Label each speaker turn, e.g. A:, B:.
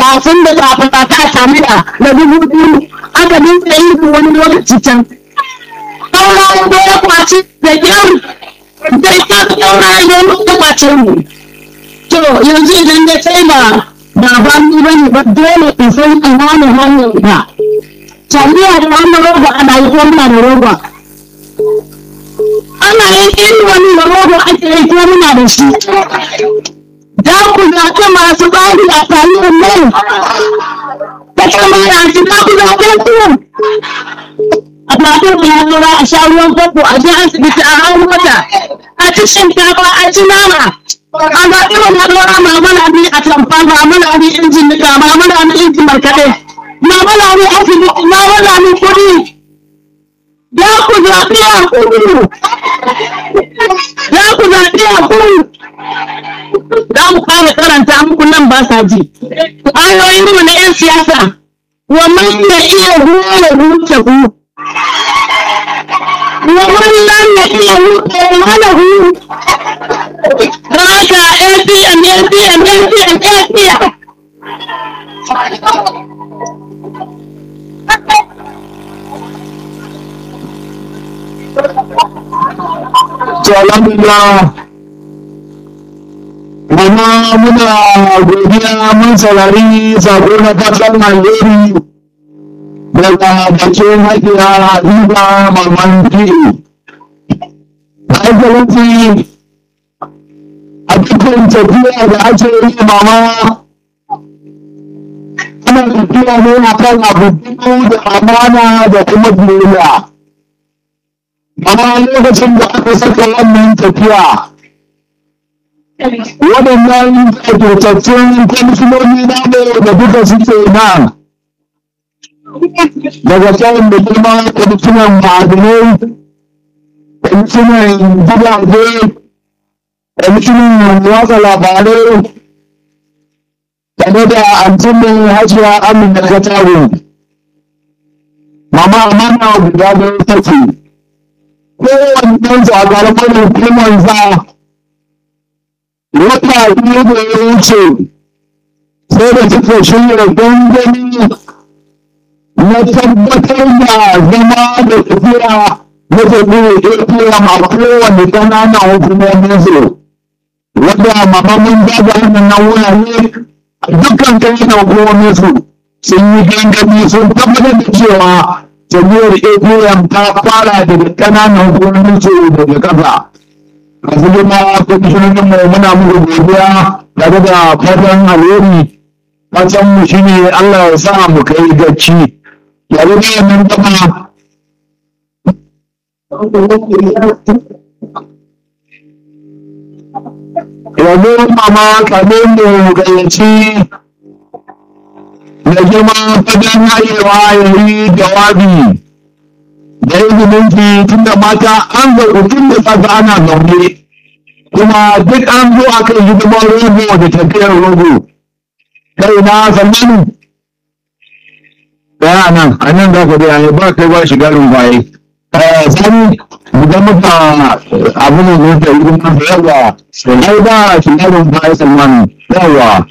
A: kafin da kafin a ta sami da na dubu biyu aka dinga yin wani lokaci can ɗaura da ya kwaci da kyau da ita ɗaura da ya kwace mu to yanzu idan ya sai ba ba ba ni ba ne ba dole in san ina ne hanyar ba taliya da wannan roba ana yi ko muna da roba ana yin irin wani roba ake yi ko muna da shi za ku zaɓi masu bari a taliyar nan ta kama yanzu za ku zaɓe su a zaɓe mu ya zura a sha ruwan famfo a je asibiti a hau mota a ci shinkafa a ci nama a zaɓi mu ya zura mamala ni a tamfa mamala ni injin nika mamala ni injin markaɗe mamala ni asibiti mamala ni kuɗi za ku zaɓi a kudu za ku zaɓi a kudu za mu fara karanta muku nan ba sa ji. Ayoyin mu na 'yan siyasa, wa man ya iya hura huta hu. Wa man lam ya iya huta mana hu. Haka APM, APM, APM, APM.
B: To alhamdulillah Mama muna godiya mun saurari sako na fatan alheri daga bakin hajiya Habiba Maman Fi'u. Hankalinki a cikin tafiya da ake yi mama ana tafiya ne a kan abu da amana da kuma biyayya. Mama lokacin da aka saka wannan tafiya waɗannan ƙaƙƙautattun kwamishinoni na ne da duka suke nan daga kan da girma kwamishinan ma'adinai kwamishinan gidaje kwamishinan watsa labarai tare da antumin hajiya amina katago mama amana guda don take kowane ɗan zagarmar hukumar za wata biyu da ya wuce sai da suka shirya gangami na tabbatar da zama da tafiya na jami'ar APM a kowane ƙananan hukumomin su wadda mamamin daga wannan wurare a dukkan ƙananan hukumomin su sun yi gangami sun tabbatar da cewa jami'ar APM ta fara daga ƙananan hukumomin su daga ƙasa. masu girma kwamishinonin mu muna muku godiya tare da fatan alheri fatan mu shine Allah ya sa mu kai gacci yare da nan gaba yanzu mama kamin mu gayyaci da girma fatan hayewa ya yi jawabi da izinin ki tunda mata an zaɓi tun da safe ana zaune kuma duk an zo a kan hidimar rogo da tafiyar rogo kai na zamani ɗaya nan a nan za ka biya ba kai ba shiga rumfaye sani idan muka abu ne ne da hidimar yawa ai ba shiga rumfaye salmani yawa